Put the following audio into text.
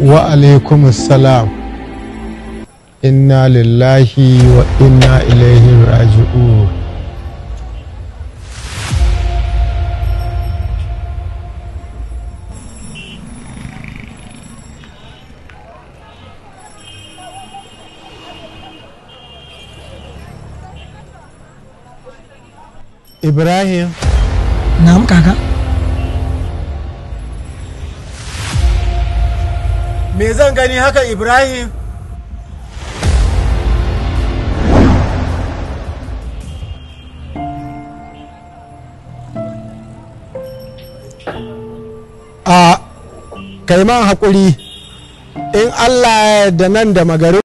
wa alaikumussalam inna lillahi wa inna ilaihi raji'un ibrahim na'am kaka me zan gani haka ibrahim a kai man haƙuri in allah da nan da magari